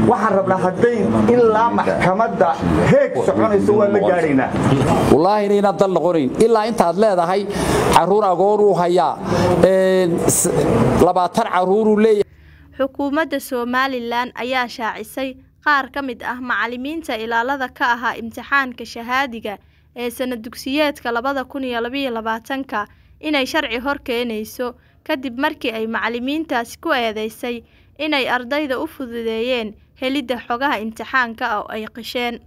waxaan rabnaa hadday ilaa maxkamadda heeg soconayso waan la gaadhaynaa wallaahi inaynan dal noqonayn ilaa intaad leedahay caruur agoonuu hayaa labaatan caruuruu leeyahay xukuumadda somalilan ayaa shaacisay qaar ka mid ah macalimiinta ilaalada ka ahaa imtixaanka shahaadiga ee sana dugsiyeedka labada kun iyo labaiyo labaatanka inay sharci hor keenayso kadib markii ay macalimiintaasi ku eedeysay inay ardayda u fududeeyeen helidda xogaha imtixaanka oo ay qisheen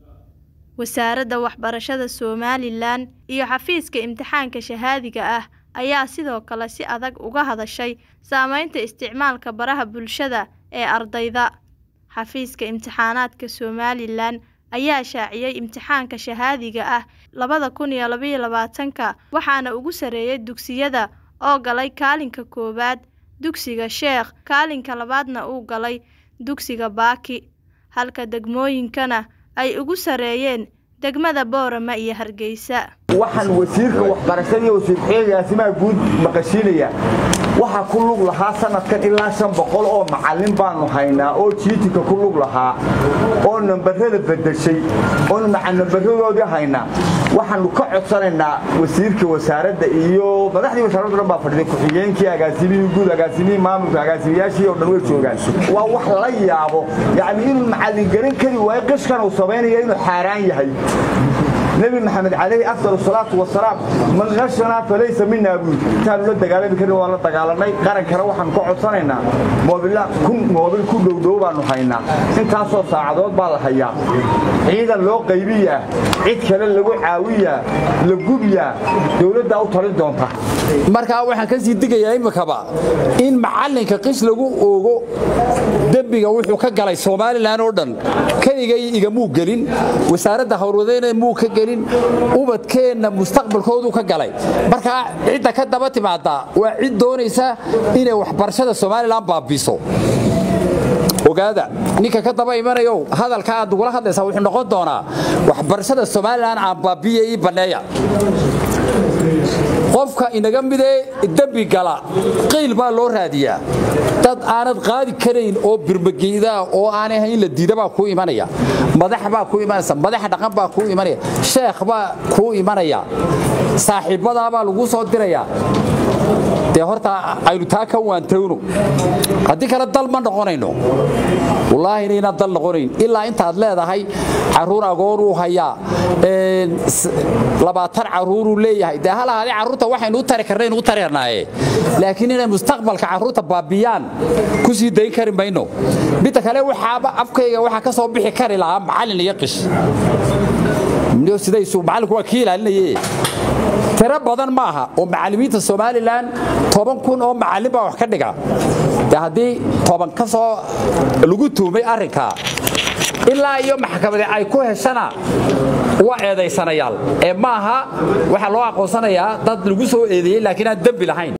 wasaaradda waxbarashada somalilan iyo xafiiska imtixaanka shahaadiga ah ayaa sidoo kale si adag uga hadashay saameynta isticmaalka baraha bulshada ee ardayda xafiiska imtixaanaadka somalilan ayaa shaaciyey imtixaanka shahaadiga ah labada kun iyo labaiyo labaatanka waxaana ugu sareeyay dugsiyada oo galay kaalinka koowaad dugsiga sheekh kaalinka labaadna uu galay dugsiga baaki halka degmooyinkana ay ugu sareeyeen degmada boorama iyo hargeysa waxaan wasiirka waxbarashada iyo wasiir xeegaasimaha guud maqashiinaya waxaa ku lug lahaa sanadkan ilaa shan boqol oo macallin baanu haynaa oo jiitinka ku lug lahaa oo nambarada bedeshay oonu nambarradoodii haynaa waxaanu ka codsanaynaa wasiirka wasaaradda iyo madaxdii wasaaradda dhan baa fadhiday ku-xigeenkii agaasimihii guud agaasimihii maamulka agaasimiyaashii oo dhan way joogaan waa wax la yaabo yacni inuu macallin garan kari waayo qishkan uu samaynaya inuu xaaraan yahay nebi maxamed calayhi afdal salaatu wasalaam man qashanaa falaysa minaa buud intaanu la dagaalami karin waan la dagaalanay qarankana waxaanu ka codsanaynaa moobila kun moobil ku dhowdhow baanu haynaa intaasoo saacadood baa la hayaa ciidan loo qaybiyaa cid kale lagu caawiyaa la gubyaa dowladdaa u talin doonta markaa waxaan ka sii digayaa imikaba in macallinka qish lagu oogo dembiga wuxuu ka galay somalilan oo dhan keligay igamuu gelin wasaaradda howlwadayna muu ka gelin ubadkeenna mustaqbalkoodu ka galay markaa cidda ka daba timaada waa cid doonaysa inay waxbarashada somalilan baabiiso ogaada ninka ka daba imanayo hadalka aad ugula hadlaysaa wuxuu noqon doonaa waxbarashada somalilan aan baabiya ii banneeya qofka inaga midee dembi gala qiil baa loo raadiyaa dad aanad qaadi karayn oo birmageydaa oo aanay ahayn la diida baa kuu imanaya madax baa kuu imanaysa madax dhaqan baa kuu imanaya sheekh baa kuu imanaya saaxiibbadaa baa lagu soo dirayaa dee horta aynu taa ka waantowno haddii kale dal ma noqonayno wallaahi inaynan dal noqonayn ilaa intaad leedahay caruur agoonuu hayaa labaatan caruuruu leeyahay dee hal ahaadee carruurta waxaynu u tari karnaynu u tareernaaye laakiin inay mustaqbalka carruurta baabiyaan ku sii dayn kari mayno midda kale waxaaba afkayga waxaa ka soo bixi kari lahaa macallin iyo qish sidaysu macallinku waa kii ilaalinaye tiro badan ma aha oo macallimiinta somalilan toban kun oo macallin baa wax ka dhiga de haddii toban ka soo lagu tuumay arrinkaa ilaa iyo maxkamade ay ku heshana waa eedaysanayaal ee maaha waxaa loo aqoonsanayaa dad lagu soo eedeeyey laakiin aan dembi lahayn